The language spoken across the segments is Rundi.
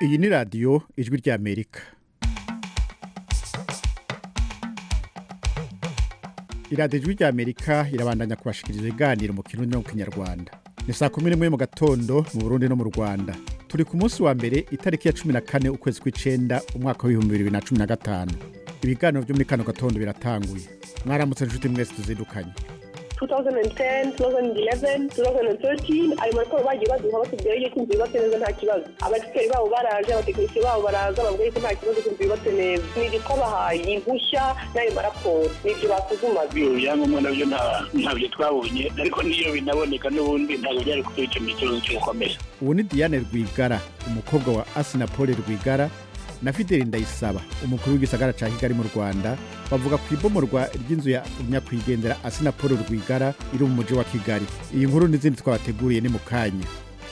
iyi ni radiyo ijwi ry'amerika iradiyo ijwi ry'amerika irabandanya kubashikiriza ibiganiro mu kirundi no mu kinyarwanda ni saa kumi n'imwe mu gatondo mu burundi no mu rwanda turi ku munsi wa mbere itariki ya cumi na kane ukwezi kw'icenda umwaka w'ibihumbi bibiri na cumi na gatanu ibiganiro byo muri kano gatondo biratanguye mwaramutse inshuti mwese tuzindukanye 2010, 2011, 2013 ayo maraporo bagiye baduha batubwira yuko inzu yubatse neza nta kibazo abasikari babo baraje abatekinisiye babo baraza bavuga yuko nta kibazo ko inzu yubatse neza ni ibyo twabahaye impushya n'ayo maraporo ni ibyo basuzumaga ibyo byangombwa nabyo nta- ntabyo twabonye ariko n'iyo binaboneka n'ubundi ntabwo byari kutwikemura ikibazo cyo gukomeza ubu ni diane rwigara umukobwa wa asina paul rwigara na fideli ndayisaba umukuru w'igisagara cya kigali mu rwanda bavuga ku ibomorwa ry'inzu ya nyakwigendera asina paul rwigara iri mu mujyi wa kigali iyi nkuru n'izindi twabateguriye ni mu kanya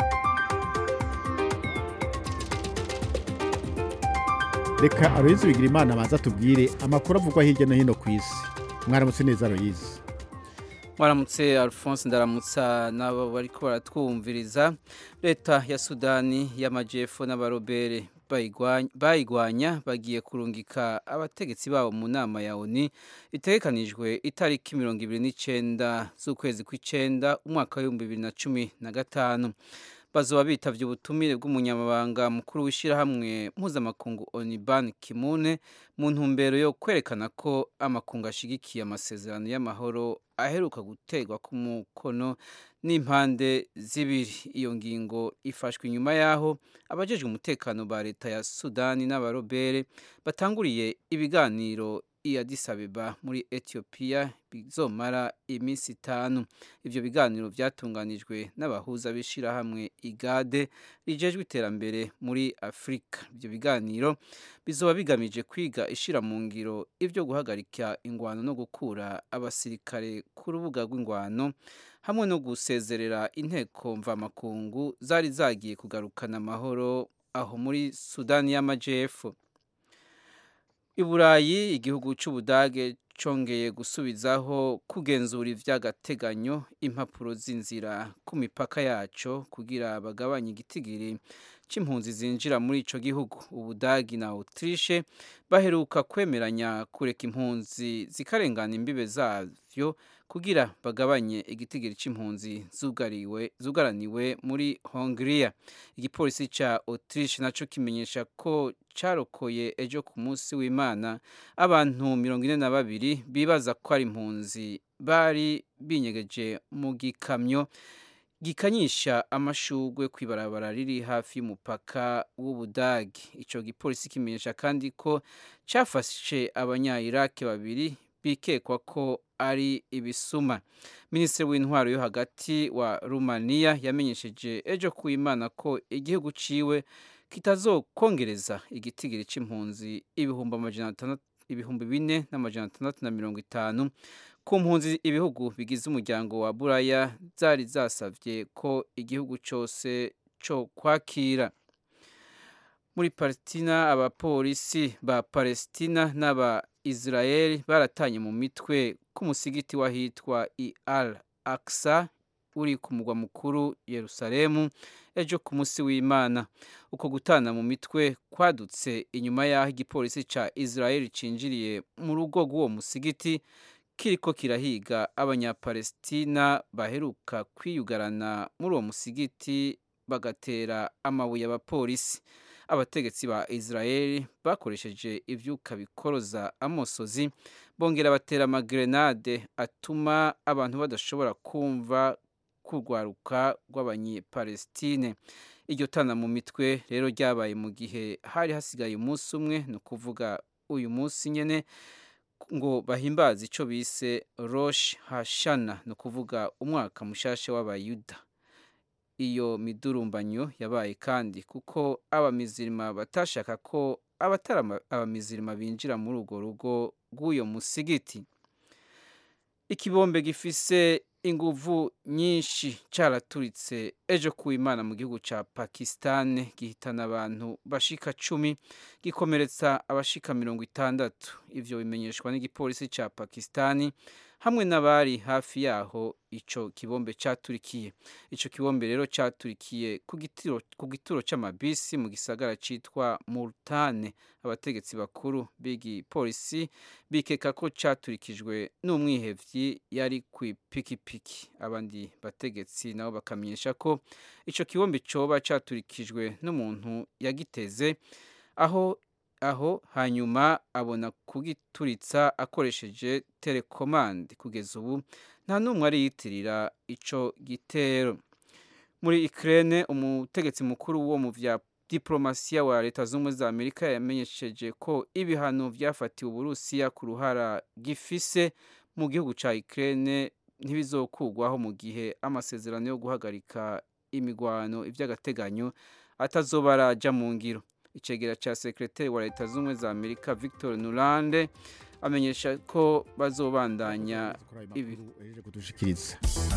reka aloyizi bigira imana abanza tubwire amakuru avugwa hirya no hino ku isi mwaramutse neza aloyizi Mwaramutse Alphonse ndaramutsa n'abo bariko baratwumviriza leta ya Sudani y'amajepfo n'abarobere bayigwanya- bayigwanya bagiye kurungika abategetsi babo mu nama ya ONU itegekanijwe itariki mirongo ibiri n'icenda z'ukwezi kw'icenda umwaka w'ibihumbi bibiri na cumi na gatanu bazoba bitavye ubutumire bw'umunyamabanga mukuru w'ishirahamwe mpuzamakungu ONU Ban Ki-moon mu ntumbero yo kwerekana ko amakungu ashigikiye amasezerano y'amahoro aheruka guterwa ku mukono n'impande zibiri iyo ngingo ifashwe inyuma y'aho abajejwe umutekano ba leta ya sudani n'abarobere batanguriye ibiganiro i Addis Abeba muri Ethiopia bizomara iminsi itanu ivyo biganiro vyatunganijwe n'abahuza b'ishirahamwe igade rijejwe iterambere muri afurika ivyo biganiro bizoba bigamije kwiga ishira mu ngiro ivyo guhagarika ingwano no gukura abasirikare ku rubuga rw'ingwano hamwe no gusezerera inteko mvamakungu zari zagiye kugarukana amahoro aho muri sudani y'amajepfo i burayi igihugu c'ubudage congeye gusubizaho kugenzura ivy'agateganyo impapuro z'inzira ku mipaka yaco kugira bagabanye igitigiri c'impunzi zinjira muri ico gihugu ubudagi na autriche baheruka kwemeranya kureka impunzi zikarengana imbibe zavyo kugira bagabanye igitigiri c'impunzi zugariwe zugaraniwe muri Hongria igipolisi ca Autriche naco kimenyesha ko carokoye ejo ku munsi w'Imana abantu mirongo ine na babiri bibaza ko ari impunzi bari binyegeje mu gikamyo gikanyisha amashugwe kw'ibarabara riri hafi y'umupaka w'Ubudagi ico gipolisi kimenyesha kandi ko cafashe abanya-Iraq babiri bikekwa ko ari ibisuma minisitiri w'intwaro yo hagati wa rumaniya yamenyesheje ejo ku imana ko igihugu ciwe kitazokongereza igitigiri c'impunzi ibihumbi amajana atandatu ibihumbi bine n'amajana atandatu na mirongo itanu ku mpunzi ibihugu bigize umuryango wa buraya zari zasavye ko igihugu cose co kwakira muri palestina abapolisi ba palestina n'aba israel baratanye mu mitwe k'umusigiti wahitwa i al aksa uri ku mugwa mukuru yerusalemu ejo ku munsi w'imana uko gutana mu mitwe kwadutse inyuma y'aho igipolisi ca israel cinjiriye mu rugo rw'uwo musigiti kiriko kirahiga abanyapalestina baheruka kwiyugarana muri uwo musigiti bagatera amabuye abapolisi abategetsi ba israel bakoresheje ivyuka bikoroza amosozi bongera batera amagrenade atuma abantu badashobora kumva kurwaruka rw'abanyepalestine iryo tana mu mitwe rero ryabaye mu gihe hari hasigaye umunsi umwe ni ukuvuga uyu munsi nyene ngo bahimbaze ico bise rosh hashana ni ukuvuga umwaka mushasha w'abayuda iyo midurumbanyo yabaye kandi kuko abamizirima batashaka ko abatari ama- abamizirima binjira muri urwo rugo rw'uyo musigiti ikibombe gifise inguvu nyinshi caraturitse ejo ku imana mu gihugu ca pakistan gihitana abantu bashika cumi gikomeretsa abashika mirongo itandatu ivyo bimenyeshwa n'igipolisi ca pakistani hamwe n'abari hafi yaho ico kibombe caturikiye ico kibombe rero caturikiye ku gitiro ku gituro c'amabisi mu gisagara citwa Multane abategetsi bakuru b'igipolisi bikeka ko caturikijwe n'umwihevyi yari ku ipikipiki abandi bategetsi nabo bakamenyesha ko ico kibombe coba caturikijwe n'umuntu yagiteze aho aho hanyuma abona kugituritsa akoresheje telekomande kugeza ubu nta n'umwe ariyitirira ico gitero muri Ukraine umutegetsi mukuru wo mu vya diplomasiya wa leta z'ubumwe za amerika yamenyesheje ko ibihano vyafatiwe uburusiya ku ruhara gifise mu gihugu ca Ukraine ntibizokugwaho mu gihe amasezerano yo guhagarika imigwano ivy'agateganyo atazoba araja mu ngiro icegera ca sekretari wa leta z'ubumwe za amerika victor nurande amenyesha ko bazobandanya ibi kudushikiriza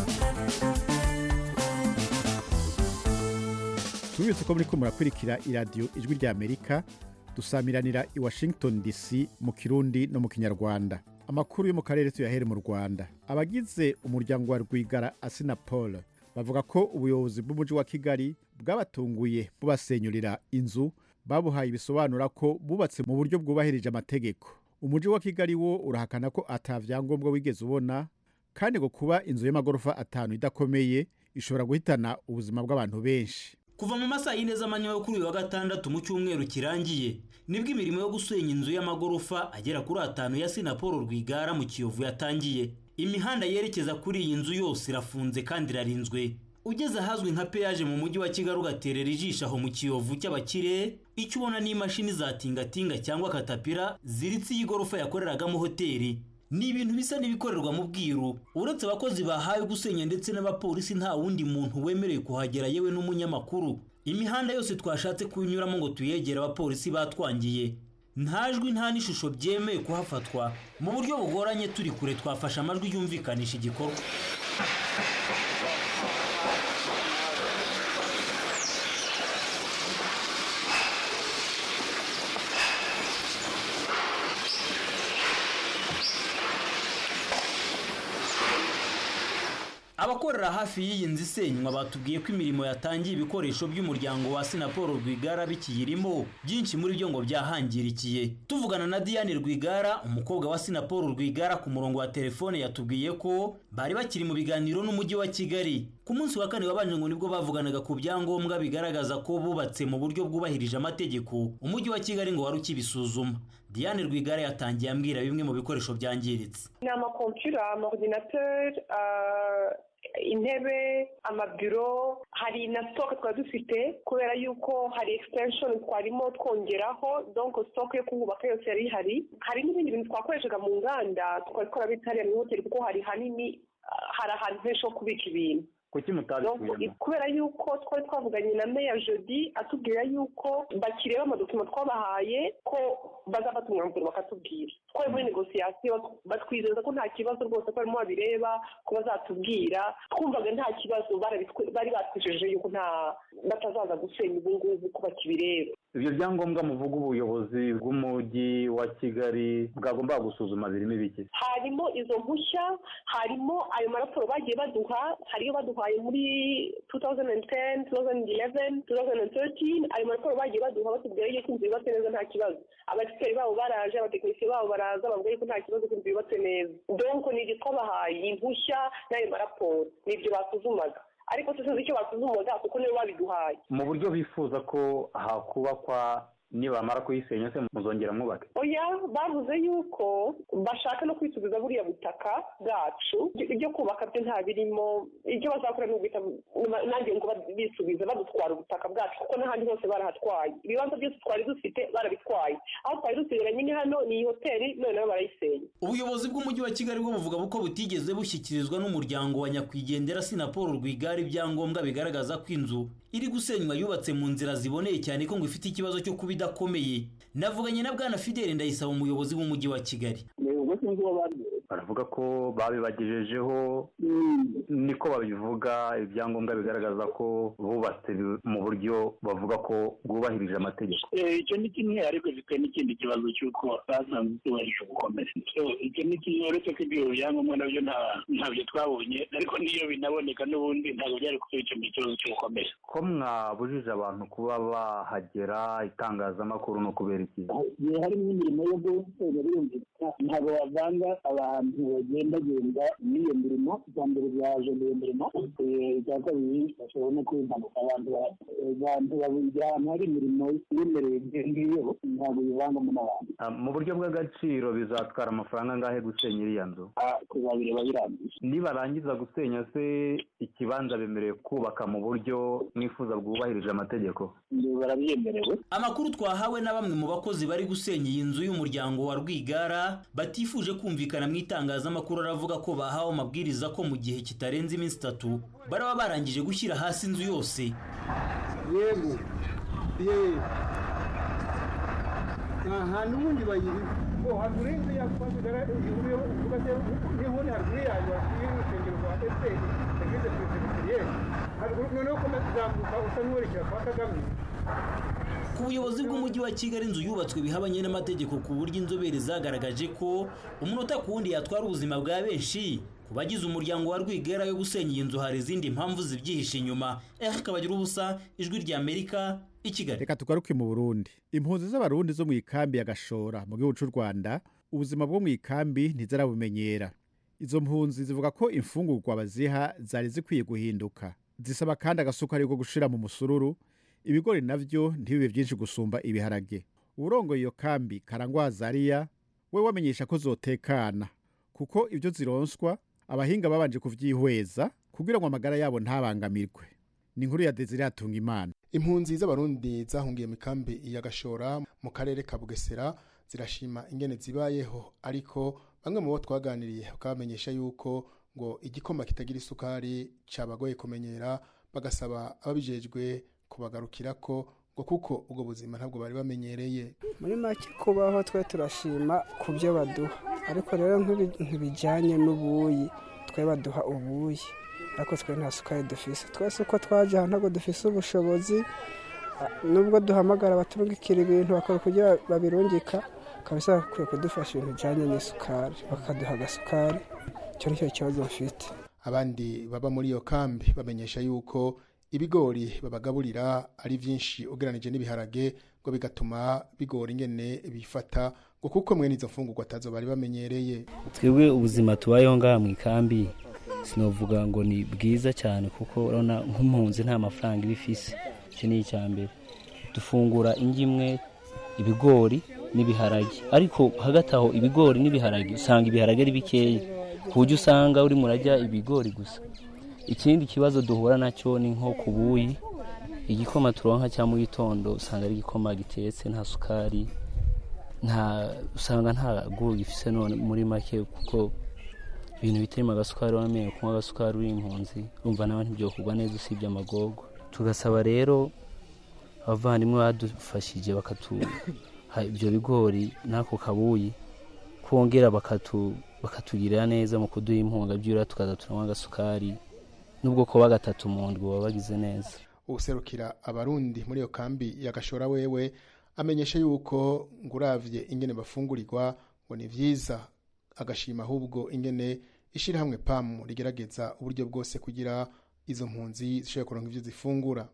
tubibutse ko muriko murakurikira iradiyo ijwi rya amerika dusamiranira i washington dc mu kirundi no mu kinyarwanda amakuru yo mu karere tuyahere mu rwanda abagize umuryango wa rwigara asinapol bavuga ko ubuyobozi bw'umujyi wa kigali bwabatunguye bubasenyurira inzu babuhaye ibisobanura ko bubatse mu buryo bwubahirije amategeko umujyi wa kigali wo urahakana ko ata vyangombwa wigeze ubona kandi ngo kuba inzu y'amagorofa atanu idakomeye ishobora guhitana ubuzima bw'abantu benshi kuva mu masaha y'ine z'amanywa yo kuri uyu wa gatandatu mu cyumweru kirangiye nibwo imirimo yo gusenya inzu y'amagorofa agera kuri atanu ya sinapolo rwigara mu kiyovu yatangiye imihanda yerekeza kuri iyi nzu yose irafunze kandi irarinzwe ugeze ahazwi nka peyaje mu mujyi wa kigali ugaterera ijisho aho mu kiyovu cy'abakire icyo ubona ni imashini za tingatinga cyangwa katapira ziritse iyi gorofa yakoreragamo hoteli ni ibintu bisa n'ibikorerwa mu bwiru uretse abakozi bahawe gusenya ndetse n'abapolisi nta wundi muntu wemerewe kuhagera yewe n'umunyamakuru imihanda yose twashatse kunyuramo ngo tuyegere abapolisi batwangiye nta jwi nta n'ishusho byemewe kuhafatwa mu buryo bugoranye turi kure twafashe amajwi yumvikanisha igikorwa abakorera hafi y'iyi nzu isenywa batubwiye ko imirimo yatangiye ibikoresho by'umuryango wa sinapolo rwigara bikiyirimo byinshi muri byo ngo byahangirikiye tuvugana na diane rwigara umukobwa wa sinapolo rwigara ku murongo wa telefone yatubwiye ko bari bakiri mu biganiro n'umujyi wa kigali ku munsi wa kane wabanje ngo nibwo bavuganaga ku byangombwa bigaragaza ko bubatse mu buryo bwubahirije amategeko umujyi wa kigali ngo wari ukibisuzuma diane rwigara yatangiye ambwira bimwe mu bikoresho byangiritse ni amakompiyura amaordinateri intebe amabiro hari na sitoke twari dufite kubera yuko hari ekisitenshoni twarimo twongeraho donko sitoke yo kuhubaka yose yari ihari hari n'ibindi bintu twakoreshaga mu nganda twari twarabitse hariya mu hoteli kuko hari hanini hari ahantu henshi ho kubika ibintu kuki mutabikuyemo kubera yuko twari twavuganye na meya jodi atubwira yuko bakireba amadokima twabahaye ko bazafata umwanzuro bakatubwira twari muri negosiyasiyo batwizeza ko nta kibazo rwose ko barimo babireba ko bazatubwira twumvaga nta kibazo bari batwijeje yuko nta batazaza gusenya ubu ngubu ko bakibireba ibyo byangombwa muvuga ubuyobozi bw'umujyi wa kigali bwagombaga gusuzuma birimo ibiki harimo izo mpushya harimo ayo maraporo bagiye baduha hariyo baduhaye muri 2010 2011 2013 ayo maraporo bagiye baduha batubwira yuko inzu yubatse neza nta kibazo abagisiteri babo baraje abatekinisiye babo baraza bavuga yuko nta kibazo ko inzu yubatse neza donko ni ibyo twabahaye impushya n'ayo maraporo ni ibyo basuzumaga ariko tuzi icyo basuzumaga kuko nibo babiduhaye mu buryo bifuza ko hakubakwa nibamara kuyisenya se muzongera mwubake oya bavuze yuko bashaka no kwisubiza buriya butaka bwacu ibyo kubaka byo nta birimo ibyo bazakora ni uguhita nanjye ngo bisubize badutwara ubutaka bwacu kuko n'ahandi hose barahatwaye ibibanza byose twari dufite barabitwaye aho twari dusigaranye ni hano ni iyi hoteli none nabo barayisenya ubuyobozi bw'umujyi wa kigali bwo buvuga ko butigeze bushyikirizwa n'umuryango wa nyakwigendera sinapolo rwigara ibyangombwa bigaragaza ko inzu iri gusenywa yubatse mu nzira ziboneye cyane ko ngo ifite ikibazo cyo kuba idakomeye navuganye na bwana fideli ndayisaba umuyobozi w'umujyi wa kigali ubwo sinzi uwo babwiye baravuga ko babibagejejeho niko babivuga ibyangombwa bigaragaza ko bubatse mu buryo bavuga ko bwubahirije amategeko icyo ni kimwe ariko gifite n'ikindi kibazo cy'uko basanzwe tubahirije gukomera icyo ni kimwe uretse ko ibyo byangombwa nabyo ntabyo twabonye ariko n'iyo binaboneka n'ubundi ntabwo byari kubikemura ikibazo cyo gukomera ko mwabujije abantu kuba bahagera itangazamakuru ni ukubera iki igihe harimo imirimo yo guteza birumvikana ntabwo wavanga abantu bagendagenda n'iyo mirimo icya mbere byaje iyo mirimo icya kabiri bashobora no kuba impanuka abantu abantu babugira ahantu hari imirimo yemerewe ngiyo ntabwo bivangamo n'abantu mu buryo bw'agaciro bizatwara amafaranga angahe gusenya iriya nzu tuzabireba birangiye nibarangiza gusenya se ikibanza bemerewe kubaka mu buryo mwifuza bwubahirije amategeko barabyemerewe amakuru twahawe na bamwe mu bakozi bari gusenya iyi nzu y'umuryango wa rwigara batifuje kumvikana mu itangazamakuru aravuga ko bahawe amabwiriza ko mu gihe kitarenze iminsi itatu baraba barangije gushyira hasi inzu yose yego yewe aha n'ubundi bayiri ngo haruguru y'inzu yakwamagara ihuriyeho uvuga se niho ni haruguru yayo hatuye urusengero rwa efuperi eglise presbyterienne haruguru noneho ukomeza uzamuka usa n'uwerekera kwa kagame ku buyobozi bw'umujyi wa kigali inzu yubatswe bihabanye n'amategeko ku buryo inzobere zagaragaje ko umunota ku wundi yatwara ubuzima bwa benshi ku bagize umuryango wa rwigara yo gusenya iyi nzu hari izindi mpamvu zibyihishe inyuma ehe kabagira ubusa ijwi rya amerika i kigali reka tugaruke mu burundi impunzi z'abarundi zo mu ikambi ya gashora mu gihugu cy'u rwanda ubuzima bwo mu ikambi ntizarabumenyera izo mpunzi zivuga ko imfungurwa baziha zari zikwiye guhinduka zisaba kandi agasukari ko gushira mu musururu ibigori navyo ntibibe byinshi gusumba ibiharage uburongoye iyo kambi karangwa zariya we wamenyesha ko zotekana kuko ibyo zironswa abahinga babanje kuvyihweza kugira ngo amagara yabo ntabangamirwe ni inkuru ya Desire Hatunga Imana impunzi z'abarundi zahungiye mu kambi ya gashora mu karere ka bugesera zirashima ingene zibayeho ariko bamwe mu bo twaganiriye bakabamenyesha yuko ngo igikoma kitagira isukari cyabagoye kumenyera bagasaba ababijejwe kubagarukira ko ngo kuko ubwo buzima ntabwo bari bamenyereye muri make kubaho twe turashima ku byo baduha ariko rero ntibijyanye n'ubuyi twe baduha ubuyi ariko twe nta sukari dufise twese uko twaje aha ntabwo dufise ubushobozi nubwo duhamagara abaturungikira ibintu bakora kugira babirungika kabisa bakwiye kudufasha ibintu bijyanye n'isukari bakaduha agasukari icyo ni cyo kibazo bafite abandi baba muri iyo kambi bamenyesha yuko ibigori babagaburira ari byinshi ugereranije n'ibiharage ngo bigatuma bigora ingene bifata ngo kuko mwe n'izo mfungurwa atazo bari bamenyereye twebwe ubuzima tubayeho ngaha mu ikambi sinavuga ngo ni bwiza cyane kuko urabona nk'impunzi nta mafaranga iba ifise icyo ni icya mbere dufungura imwe ibigori n'ibiharage ariko hagati aho ibigori n'ibiharage usanga ibiharage ari bikeya ku buryo usanga urimo urajya ibigori gusa ikindi kibazo duhura nacyo ni nko ku buyi igikoma turonka cya mu gitondo usanga ari igikoma gitetse nta sukari nta usanga nta guhu gifise none muri make kuko ibintu bitarimo agasukari wamenye kunywa agasukari uri impunzi urumva nawe ntibyokorwa neza usibye amagogo tugasaba rero abavandimwe badufashije bakatuha ibyo bigori n'ako kabuyi kongera bakatugirira neza mu kuduha impunga byura tukaza turanywa agasukari nubwo kuba gatatu mu ndwi baba bagize neza userukira abarundi muri iyo kambi ya gashora wewe amenyesha yuko ngo uravye ingene bafungurirwa ngo ni vyiza agashima ahubwo ingene ishirahamwe pamu rigerageza uburyo bwose kugira izo mpunzi zishobora kuronka ivyo zifungura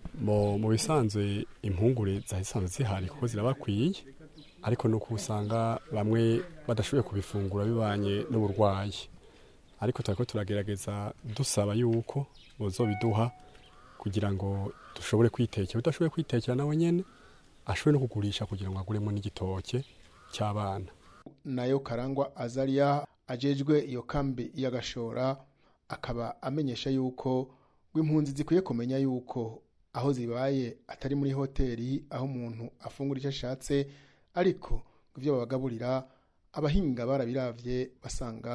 mu bisanzwe impungure zahisanzwe zihari kuko zirabakwiye ariko nuko usanga bamwe badashoboye kubifungura bibanye n'uburwayi ariko turiko turagerageza dusaba yuko bozobiduha kugira ngo dushobore kwitekera udashoboye kwitekera nawe nyene ashobore no kugurisha kugira ngo aguremo n'igitoke cy'abana nayo karangwa azaria ajejwe iyo kambi y'agashora akaba amenyesha yuko impunzi zikwiye kumenya yuko aho zibaye atari muri hoteli aho umuntu afungura icyo ashatse ariko ibyo babagaburira abahinga barabiravye basanga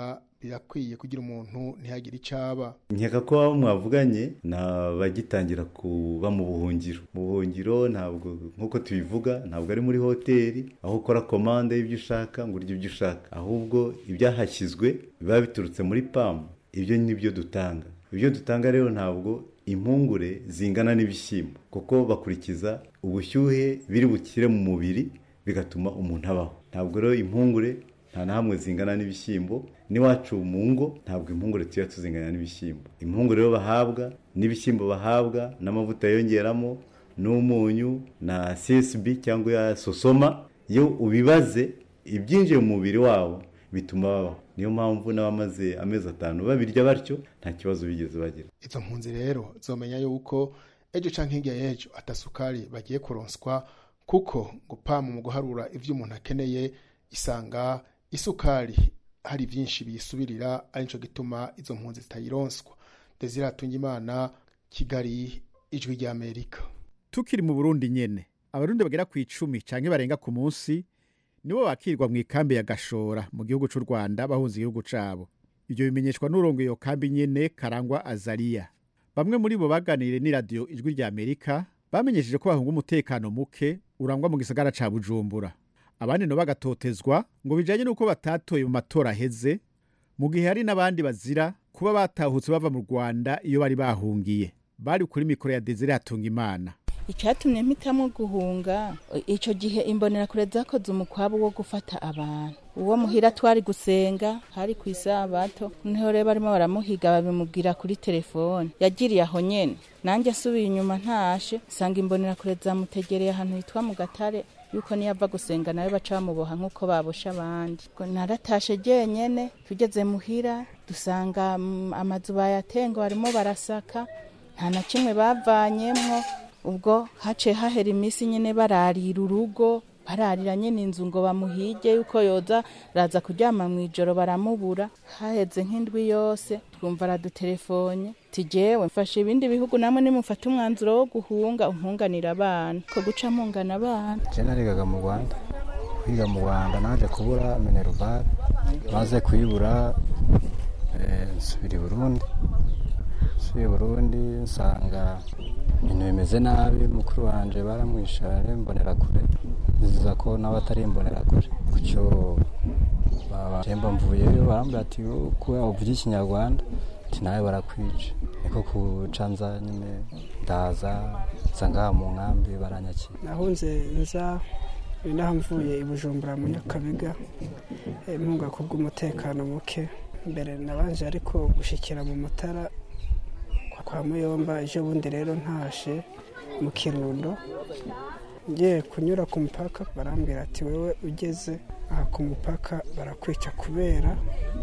birakwiye kugira umuntu ntihagire icaba nkeka ko abo mwavuganye ni abagitangira kuba mu buhungiro mu buhungiro ntabwo nk'uko tubivuga ntabwo ari muri hoteli aho ukora komande y'ibyo ushaka ngo urye ibyo ushaka ahubwo ibyahashyizwe biba biturutse muri pamu ibyo ni byo dutanga ibyo dutanga rero ntabwo impungure zingana n'ibishyimbo kuko bakurikiza ubushyuhe biri bukire mu mubiri bigatuma umuntu abaho ntabwo rero impungure nta na hamwe zingana n'ibishyimbo n'iwacu mu ngo ntabwo impungure tuba tuzingana n'ibishyimbo impungure rero bahabwa n'ibishyimbo bahabwa n'amavuta yongeramo n'umunyu na csb cyangwa ya sosoma iyo ubibaze ibyinjiye mu mubiri wabo bituma babaho niyo mpamvu n'abamaze amezi atanu babirya batyo nta kibazo bigeze bagira izo mpunzi rero zomenya yuko ejo canke hirya y'ejo atasukari bagiye kuronswa kuko ngo pamu mu guharura ivyo umuntu akeneye isanga isukari hari byinshi biyisubirira ari nico gituma izo mpunzi zitayironswa desire atungimana kigali ijwi ry'amerika tukiri mu burundi nyene abarundi bagera ku icumi canke barenga ku munsi nibo bakirwa mu ikambi ya gashora mu gihugu c'u rwanda bahunze igihugu cabo ivyo bimenyeshwa n'urongo iyo kambi nyene karangwa azariya bamwe muri bo baganiriye n'iradiyo ijwi rya amerika bamenyesheje ko bahunga umutekano muke urangwa mu gisagara ca bujumbura abandi no bagatotezwa ngo bijanye n'uko batatoye mu matora aheze mu gihe hari n'abandi bazira kuba batahutse bava mu rwanda iyo bari bahungiye bari kuri mikoro ya desire hatunga imana icyatumye mpitamo guhunga icyo gihe imbonerakure zakoze umukwabu wo gufata abantu uwo muhira twari gusenga hari ku isabato noneho rero barimo baramuhiga babimubwira kuri telefone yagiriye aho nyene nanjye asubiye inyuma ntashe nsanga imbonerakure zamutegereye ahantu hitwa mu gatare yuko niyo ava gusenga nawe baca bamuboha nk'uko babosha abandi naratashe jenyene tugeze muhira dusanga amazu bayatenga barimo barasaka nta na kimwe bavanyemwo ubwo haciye hahera iminsi nyine bararira urugo bararira nyine inzu ngo bamuhige yuko yoza raza kuryama mu ijoro baramubura haheze nk'indwi yose twumva aradutelefone tigewe mfashe ibindi bihugu namwe nimufate umwanzuro wo guhunga umpunganira abana ko guca mpungana abana je narigaga mu rwanda kwiga mu rwanda naje kubura minerval maze kuyibura nsubira i burundi nsubiye burundi nsanga ibintu bimeze nabi mukuru wanje baramwishare mbonera kure nziza ko nawe atari imbonera kure kucyo bajemba mvuyeyo barambwira ati kuba uvuga ikinyarwanda ati nawe barakwica niko kuca nza nyine ndaza nza ngaha mu nkambi baranyakira nahunze nza inaha mvuye i bujumbura mu nyakabiga mpunga kubw'umutekano muke mbere nabanje ariko gushikira mu mutara kwa muyomba ejo bundi rero ntashe mu kirundo ngiye kunyura ku mupaka barambwira ati wowe ugeze aha ku mupaka barakwica kubera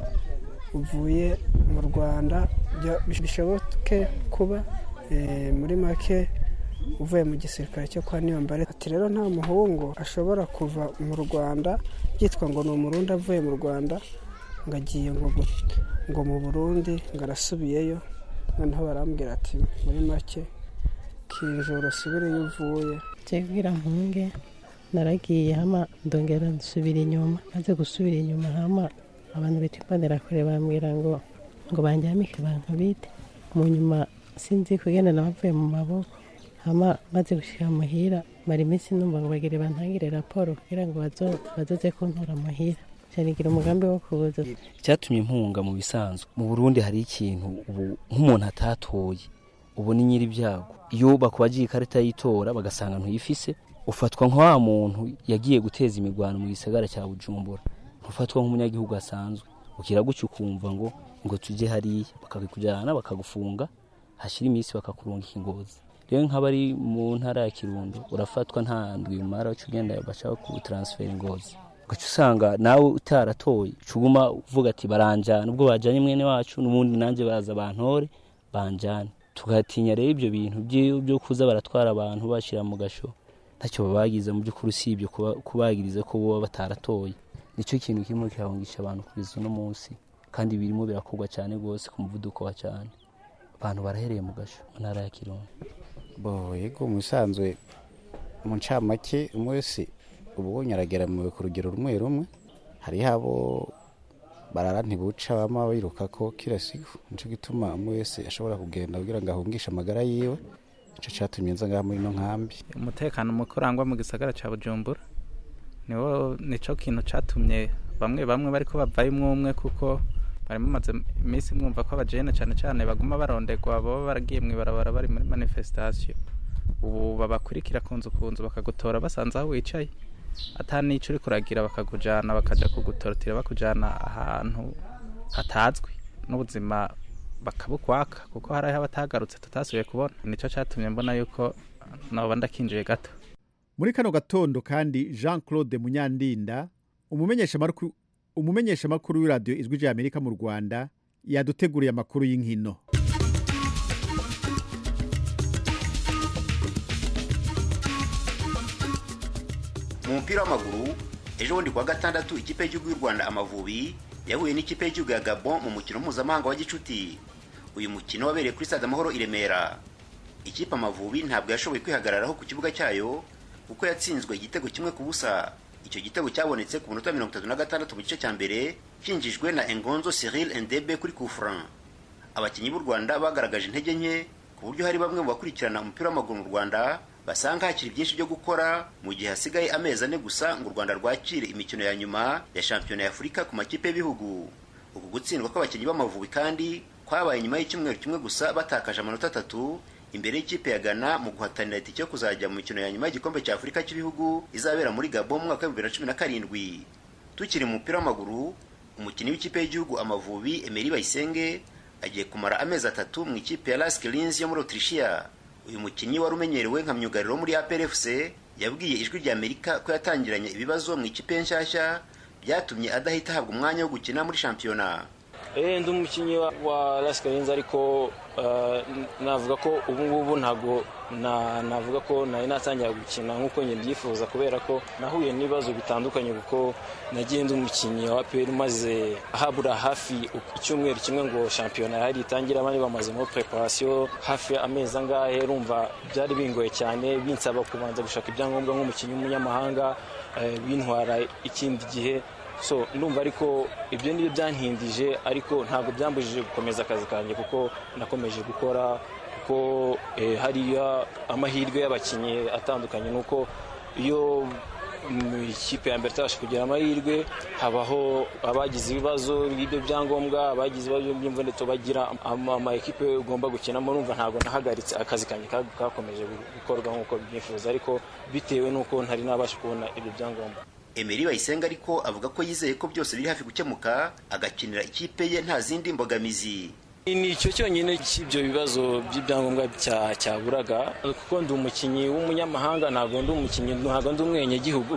uvuye mu rwanda bishoboke kuba muri make uvuye mu gisirikare cyo kwa niyombare ati rero nta muhungu ashobora kuva mu rwanda byitwa ngo ni umurundi avuye mu rwanda ngo agiye ngo mu burundi ngo arasubiyeyo noneho barambwira ati muri make kinjoro usubire iyo uvuye jebwira mpunge naragiye hama ndongera nsubira inyuma maze gusubira inyuma hama abantu bita imbonerakure bambwira ngo ngo banjyamike abantu bite mu nyuma sinzi kugenda nabavuye mu maboko hama maze gushyira muhira mara iminsi numva ngo bagire bantangire raporo kugira ngo bazoze kuntora muhira cyanigira umugambi wo kuza icyatumye impunga mu bisanzwe mu burundi hari ikintu ubu nk'umuntu atatoye ubu ni nyiri ibyago iyo bakubagiye ikarita y'itora bagasanga ntuyifise ufatwa nka wa muntu yagiye guteza imirwano mu gisagara cya bujumbura ntufatwa nk'umunyagihugu asanzwe ukira gutyo ukumva ngo ngo tujye hariya bakakujyana bakagufunga hashyira iminsi bakakurungika ingozi rero nk'abari mu ntara ya kirundo urafatwa nta ndwi umara uca ugenda bashaka kutaransifera ingozi ugaca usanga nawe utaratoye uguma uvuga ati baranjyana ubwo bajyanye mwene wacu n'ubundi nanjye baza bantore banjyane tugatinya rero ibyo bintu byo kuza baratwara abantu bashyira mu gasho ntacyo babagize mu by'ukuri usibye kubagiriza ko baba bataratoye nicyo kintu kirimo kirahungisha abantu kugeza uno munsi kandi birimo birakorwa cyane rwose ku muvuduko wa cyane abantu barahereye mu gasho mu ntara ya kirundo bo yego mu bisanzwe mu ncamake umwe wese uba ubonye arageramiwe ku rugero rumwe rumwe hariho abo barara ntibuca bama biruka ko kila siku nico gituma umwe wese ashobora kugenda kugira ngo ahungishe amagara yiwe ico catumye nza ngaha muri ino nkambi umutekano muke urangwa mu gisagara ca bujumbura niwo nico kintu catumye bamwe bamwe bariko bavayo umwe umwe kuko bari mumaze iminsi mwumva ko abajene cane cane baguma barondegwa baba baragiye mw'ibarabara bari muri manifestation ubu babakurikira ku nzu ku nzu bakagutora basanze aho wicaye ata n'ico uriko uragira bakakujana bakaja kugutorotira bakujana ahantu hatazwi n'ubuzima bakabukwaka kuko hariho abatagarutse tutasubiye kubona nico catumye mbona yuko noba ndakinjiye gato muri kano gatondo kandi jean claude munyandinda umumenyeshamakuru umumenyeshamakuru w'iradiyo ijwi rya amerika mu rwanda yaduteguriye amakuru y'inkino mu mupira w'amaguru ejo bundi kuwa gatandatu ikipe y'igihugu y'u rwanda amavubi yahuye n'ikipe y'igihugu ya gabon mu mukino mpuzamahanga wa gicuti uyu mukino wabereye kuri stade amahoro i remera ikipe amavubi ntabwo yashoboye kwihagararaho ku kibuga cyayo kuko yatsinzwe igitego kimwe ku busa icyo gitego cyabonetse ku minota mirongo itatu na gatandatu mu gice cya mbere cyinjijwe na engonzo cyril endebe kuri kufran abakinnyi b'u rwanda bagaragaje intege nke ku buryo hari bamwe mu bakurikirana umupira w'amaguru mu rwanda basanga hakiri byinshi byo gukora mu gihe hasigaye amezi ane gusa ngo u rwanda rwakire imikino ya nyuma ya shampiyona ya afurika ku makipe y'ibihugu uku gutsindwa kw'abakinnyi b'amavubi kandi kwabaye nyuma y'icyumweru kimwe gusa batakaje amanota atatu imbere y'ikipe ya Ghana mu guhatanira itike yo kuzajya mu mikino ya nyuma y'igikombe cya Afurika cy'ibihugu izabera muri Gabon mu mwaka wa 2017 tukiri mu mupira w'amaguru umukinnyi w'ikipe y'igihugu Amavubi Emery Bayisenge agiye kumara amezi atatu mu ikipe ya Lask Linz yo muri Autrichia uyu mukinnyi wari umenyerewe nka myugariro muri APR FC yabwiye ijwi rya Amerika ko yatangiranye ibibazo mu ikipe ye nshyashya byatumye adahita ahabwa umwanya wo gukina muri shampiyona Eh ndi umukinnyi wa, wa Las Cayennes ariko uh, navuga ko ubu ngubu ntago na navuga ko nari natangira gukina nk'uko njye mbyifuza kubera ko nahuye n'ibibazo bitandukanye kuko nagiye ndi umukinnyi wa APR maze habura hafi icyumweru kimwe ngo shampiyona yari itangire abandi bamaze muri preparation hafi amezi angahe rumva byari bingoye cyane binsaba kubanza gushaka ibyangombwa nk'umukinnyi w'umunyamahanga eh, bintwara ikindi gihe so ndumva ariko ibyo nibyo byantindije ariko ntabwo byambujije gukomeza akazi kanjye kuko nakomeje gukora kuko eh, hariya amahirwe y'abakinnyi atandukanye nuko iyo mu ikipe ya mbere itabasha kugira amahirwe habaho abagize ibibazo by'ibyo byangombwa abagize ibibazo by'imvune bagira ama ekipe ugomba gukinamo numva ntabwo nahagaritse akazi kanjye kakomeje gukorwa nk'uko byifuza ariko bitewe n'uko ntari nabasha kubona ibyo byangombwa Emery Bayisenga ariko avuga ko yizeye ko byose biri hafi gukemuka agakinira ikipe ye nta zindi mbogamizi ni icyo cyonyine cy'ibyo bibazo by'ibyangombwa cyaburaga kuko ndi umukinnyi w'umunyamahanga ntabwo ndi umukinnyi ntabwo ndi umwenyegihugu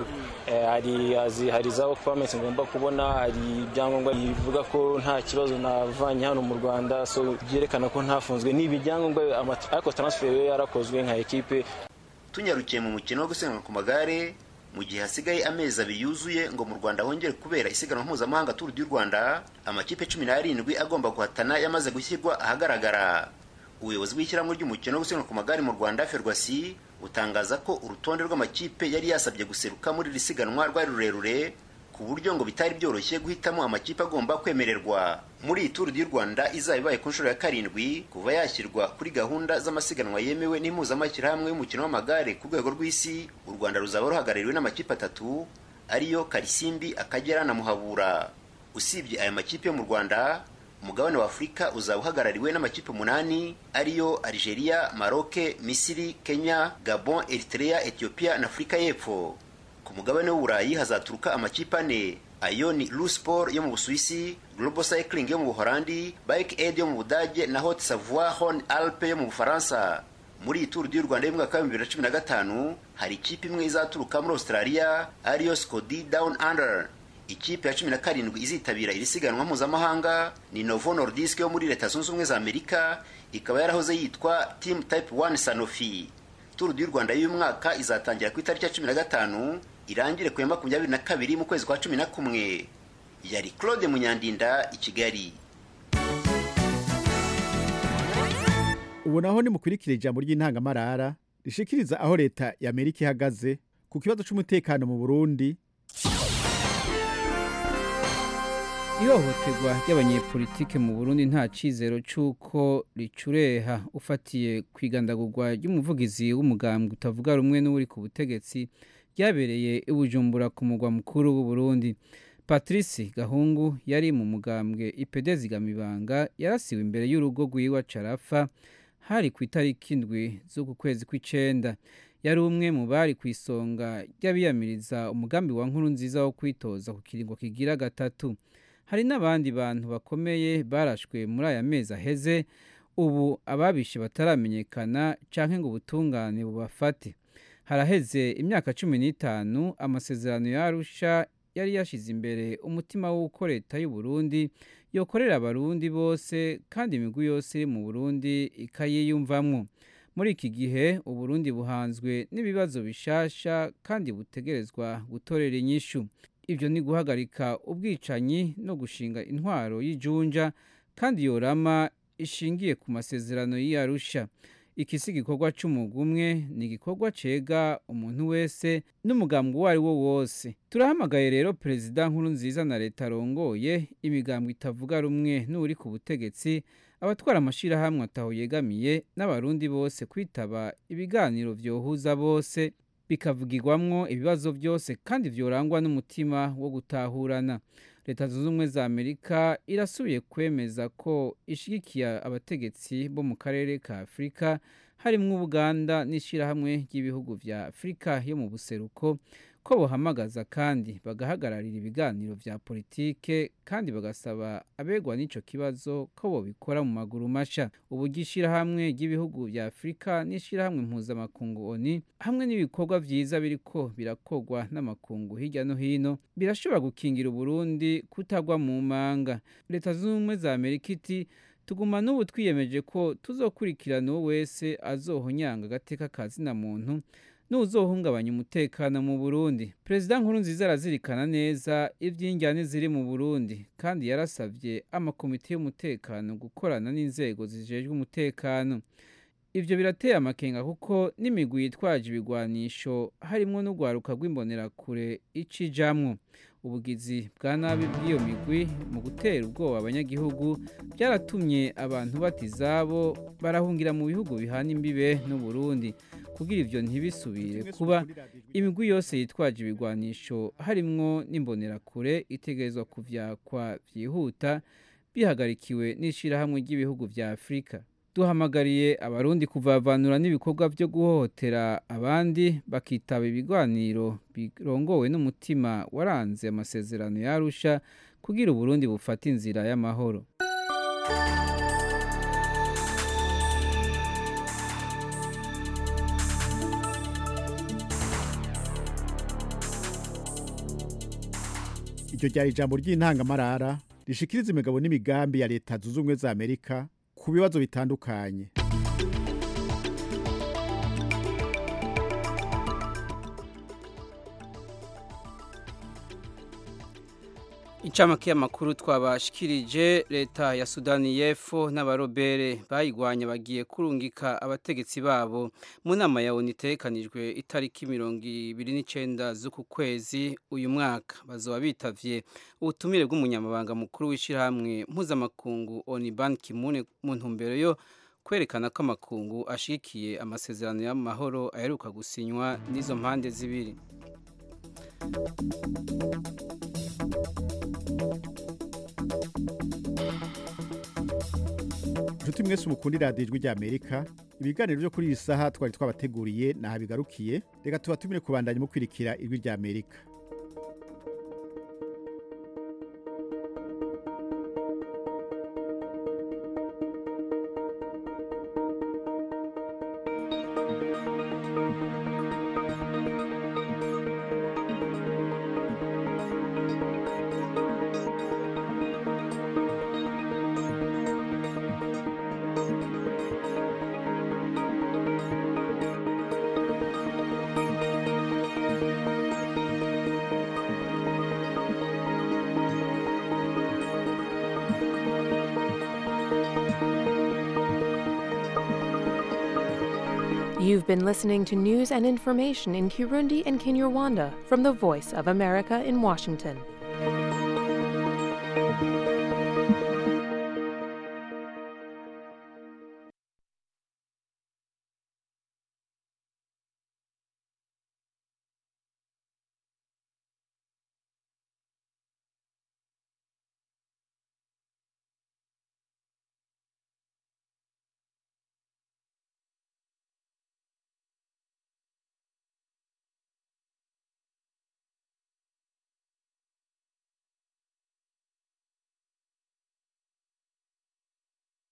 hari hari za pamesi ngomba kubona hari ibyangombwa bivuga ko nta kibazo navanye hano mu rwanda so byerekana ko ntafunzwe ni ibyangombwa ariko transfer yo yarakozwe nka ekipe tunyarukiye mu mukino wo gusiganwa ku magare mu gihe hasigaye amezi abiri yuzuye ngo mu rwanda hongere kubera isiganwa mpuzamahanga turu du rwanda amakipe cumi n'arindwi agomba guhatana yamaze gushyirwa ahagaragara ubuyobozi bw'ishyirahamwe ry'umukino wo gusiganwa ku magare mu rwanda ferwasi butangaza ko urutonde rw'amakipe yari yasabye guseruka muri iri siganwa rwari rurerure ku buryo ngo bitari byoroshye guhitamo amakipe agomba kwemererwa muri iyi turu du rwanda izaba ibaye ku nshuro ya karindwi kuva yashyirwa kuri gahunda z'amasiganwa yemewe n'impuzamashyirahamwe y'umukino w'amagare ku rwego rw'isi u rwanda ruzaba ruhagarariwe n'amakipe atatu ariyo karisimbi akagera na muhabura usibye aya makipe yo mu rwanda umugabane wa afurika uzaba uhagarariwe n'amakipe umunani ariyo algeria maroke misiri kenya gabon eritrea ethiopia na afurika y'epfo ku mugabane w'uburayi hazaturuka amakipe ane ayo ni lusport yo mu busuwisi global cycling yo mu buholandi bike aid yo mu budage na hot savoie hon alpe yo mu bufaransa muri iyi turu y'u rwanda y'umwaka wa bibiri na cumi na gatanu hari ikipe imwe izaturuka muri australia ariyo scodi down under ikipe ya cumi na karindwi izitabira iri siganwa mpuzamahanga ni novo nordisk yo muri leta zunze ubumwe za amerika ikaba yarahoze yitwa team type 1 sanofi turu y'u rwanda y'uyu mwaka izatangira ku itariki ya cumi na gatanu irangire ku ya makumyabiri na kabiri mu kwezi kwa cumi na kumwe yari claude munyandinda i kigali ubu naho nimukurikira ijambo ry'intangamarara rishikiriza aho leta ya amerika ihagaze ku kibazo cy'umutekano mu burundi ihohoterwa ry'abanyepolitike mu burundi nta cyizero cy'uko ricureha ufatiye ku igandagurwa ry'umuvugizi w'umugambwe utavuga rumwe n'uri ku butegetsi ryabereye i bujumbura ku mugwa mukuru w'uburundi patrice gahungu yari mu mugambwe ipede zigamibanga yarasiwe imbere y'urugo rw'iwa carafa hari ku itariki indwi z'uku kwezi kw'icenda yari umwe mu bari ku isonga ry'abiyamiriza umugambi wa nkuru nziza wo kwitoza ku kiringo kigira gatatu hari n'abandi bantu bakomeye barashwe muri aya mezi aheze ubu ababishe bataramenyekana canke ngo ubutungane bubafate haraheze imyaka cumi n'itanu amasezerano ya arusha yari yashize imbere umutima w'uko leta y'u Burundi yokorera abarundi bose kandi imigwi yose iri mu burundi ikayiyumvamwo muri iki gihe uburundi buhanzwe n'ibibazo bishasha kandi butegerezwa gutorera inyishu ibyo ni guhagarika ubwicanyi no gushinga intwaro y'ijunja kandi yorama ishingiye ku masezerano y'iyarusha iki si igikorwa cy'umugumwe ni igikorwa cega umuntu wese n'umugambwe uwo ari wo wose turahamagaye rero perezida nkuru nziza na leta arongoye imigambwe itavuga rumwe n'uri ku butegetsi abatwara amashyirahamwe ataho yegamiye n'abarundi bose kwitaba ibiganiro byohuza bose bikavugirwamwo ibibazo byose kandi byorangwa n'umutima wo gutahurana leta zunze ubumwe za amerika irasubiye kwemeza ko ishyigikiye abategetsi bo mu karere ka afurika harimo ubuganda n'ishyirahamwe ry'ibihugu bya afurika yo mu buseruko ko buhamagaza kandi bagahagararira ibiganiro bya politike kandi bagasaba abegwa n'icyo kibazo ko bobikora mu maguru masha uburyo ishyirahamwe ry'ibihugu bya afurika n'ishyirahamwe mpuzamakungu oni hamwe n'ibikorwa byiza biriko birakorwa n'amakungu hirya no hino birashobora gukingira uburundi kutagwa mu manga leta zunze ubumwe za amerika iti tuguma n'ubu twiyemeje ko tuzokurikirana uwo wese azohonyanga agateka ka zina muntu n'uzohungabanya umutekano mu burundi perezida nkuru nziza arazirikana neza iby'injyane ziri mu burundi kandi yarasabye amakomite y'umutekano gukorana n'inzego zijejwe umutekano ibyo birateye amakenga kuko n'imigwi yitwaje ibigwanisho harimo n'urwaruka rw'imbonerakure icijamwo ubugizi bwa nabi bw'iyo migwi mu gutera ubwoba abanyagihugu byaratumye abantu bata izabo barahungira mu bihugu bihana imbibe n'uburundi kugira ibyo ntibisubire kuba imigwi yose yitwaje ibigwanisho harimwo n'imbonerakure itegerezwa kuvyakwa byihuta bihagarikiwe n'ishyirahamwe ry'ibihugu bya afurika duhamagariye abarundi kuvavanura n'ibikorwa byo guhohotera abandi bakitaba ibiganiro birongowe n'umutima waranze amasezerano yarusha kugira uburundi bufate inzira y'amahoro iryo ryari ijambo ry'intangamarara rishikiriza imigabo n'imigambi ya leta zunze ubumwe za amerika ku bibazo bitandukanye incamake y'amakuru twabashikirije leta ya sudani y'epfo n'abarobere bayigwanya bagiye kurungika abategetsi babo mu nama ya onu itekanijwe itariki mirongo ibiri n'icyenda z'uku kwezi uyu mwaka bazaba bitavye ubutumire bw'umunyamabanga mukuru w'ishyirahamwe mpuzamakungu oni ban kimune mu ntumbero yo kwerekana ko amakungu ashigikiye amasezerano y'amahoro aheruka gusinywa n'izo mpande zibiri inshuti mwese umukunda iradiyo ijwi ry'amerika ibiganiro byo kuri iyi saha twari twabateguriye ntaho bigarukiye reka tubatumire kubandanya mu kwirikira ijwi ry'amerika You've been listening to news and information in Kirundi and Kinyarwanda from the Voice of America in Washington.